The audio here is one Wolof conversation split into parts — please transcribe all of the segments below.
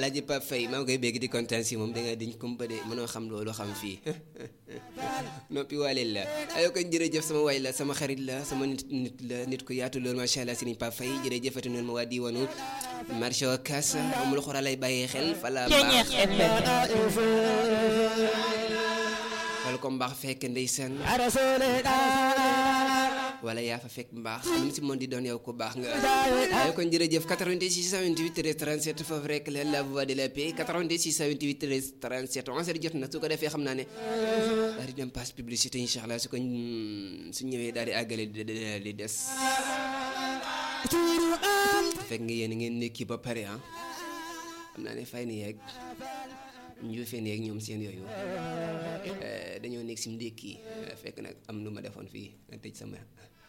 alaaji Pape Faye maa ngi koy bégg di kontaan si moom da nga dañ kumpa de mënoo xam loolu xam fii noppi waaleel la ayoo kon jërëjëf sama waay la sama xarit la sama nit nit la nit ku yaatu loolu macha allah Serigne Pape Faye jërëjëfati noonu ma waa diwaanu marché Ocass amul xora lay bàyyee xel fala Ceeñeex FM wala ko mbaax fekk ndeysaan wala yaa fa fekk mbaax lu mu si mën di doon yow ko baax nga ay kon jërëjëf 88 628 13 37 foofu rek la la voix de la paix 88 628 13 37 11 heures jot na su ko defee xam naa ne daal di dem passe publicité incha allah su ko su ñëwee daal di àggale di des fekk nga yéen ngeen nekki ba pare ah xam naa ne fay ni yeeg njuufeen yeeg ñoom seen yooyu dañoo nekk si ndékki fekk nag am lu ma defoon fii nga tëj sama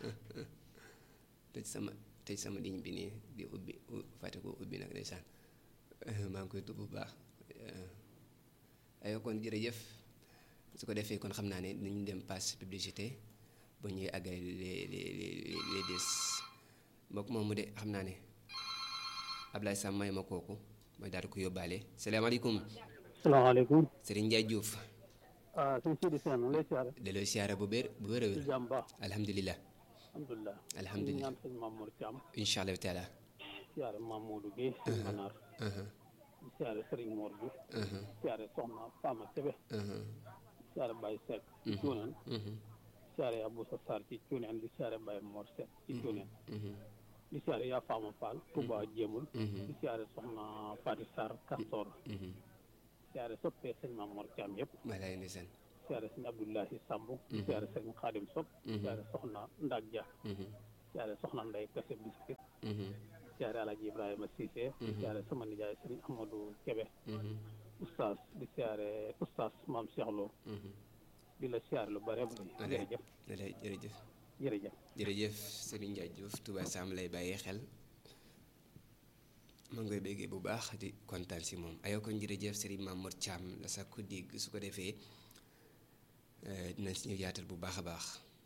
tëj sama tëj sama ligne bi nii di ubbi fàtte ko ubbi nag ndeysaan maa ngi koy tudd bu baax ayoo kon jërëjëf su ko defee kon xam naa ne dañu dem passe publicité ba ñuy àggale les les les des mbokk moomu de xam naa ne Ablaye Sam may ma kooku mooy daal di ko yóbbaale salaamaaleykum salaamaaleykum. Serigne Ndiaye Diouf. ah sëñ Sidi Sène mu ngi lay siyaare. delloo siyaare bu bér bu wér a wér. ci jàmm baax. alhamdulilah. alhamdulilah. alhamdulilah ñu ñaan sëñ Mamour Thiam. incha allah taala. siyaare Mamadou Guèye. sëñ Manar. siyaare Serigne Mor Diouf. siyaare Soxna Fama Kébé. siyaare Baye Seck. ci Cuuneen. siyaare Aboussa Sarr ci Cuuneen di siyaare Baye Mor Seck ci Cuuneen. di siyaare yaa Fama Fall. Touba Jéemul. di siyaare Soxna Fati Sarr Castor. siyaare soppee sëñ Mamour Thiam yëpp. walaay ndeysaan. siyaare sëñ Abdoulahi Samb. siyaare sëñ Xaadim Sopp. siyaare Soxna Ndag Dia. siyaare Soxna Ndey Kase Biskit. siyaare Alaaji Ibrahima Cissé. siyaare sama nijaay sëñ Amadou Kebe. oustaz di siyaare oustaz Maam Cheikh Lo. di la siyaare lu bare bare. jërëjëf walaay jërëjëf. jërëjëf. jërëjëf Serigne Ndiaye Diouf Touba Sam lay bàyyee xel. ma ngi koy béggee bu baax di kontaan si moom ayoo kon jërëjëf Serigne Mamour Thiam la sax ku dégg su ko defee dinañ si ñëw yaatal bu baax a baax.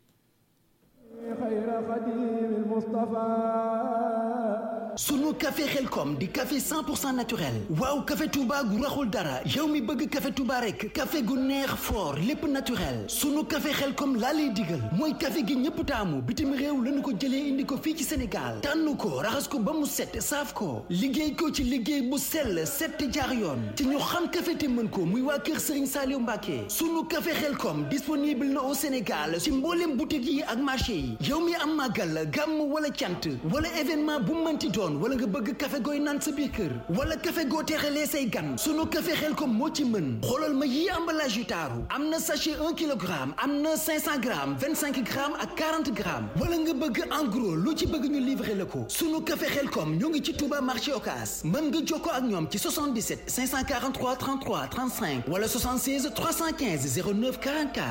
sunu café xelkom di café 100% naturel waaw café Touba gu raxul dara yow mi bëgg café Touba rek café gu neex fort lépp naturel sunu café xelkom laa lay digal mooy café gi ñëpp taamu bitim réew lañu ko jëlee indi ko fii ci Sénégal tànn ko raxas ko ba mu set saaf ko liggéey ko ci liggéey bu sell set te jaar yoon te ñu xam café te mën ko muy waa kër Serigne Saliou Mbacké sunu café xelkom disponible na au Sénégal ci mboolem boutique yi ak marché yi yow mi am màggal gàmm wala cant wala événement bu mënti doon wala nga bëgg café gooy naan sa biir kër wala café goo teexalee say gan sunu café xel ko moo ci mën xoolal ma yii emballage yu taaru am na sachet 1 kilogramme am na 500 grammes 25 grammes ak 40 grammes wala nga bëgg en gros lu ci bëgg ñu livrer la ko sunu café xel kom ñoo ngi ci Touba marché Ocass mën nga jokkoo ak ñoom ci 77 543 33 35 wala 76 315 09 44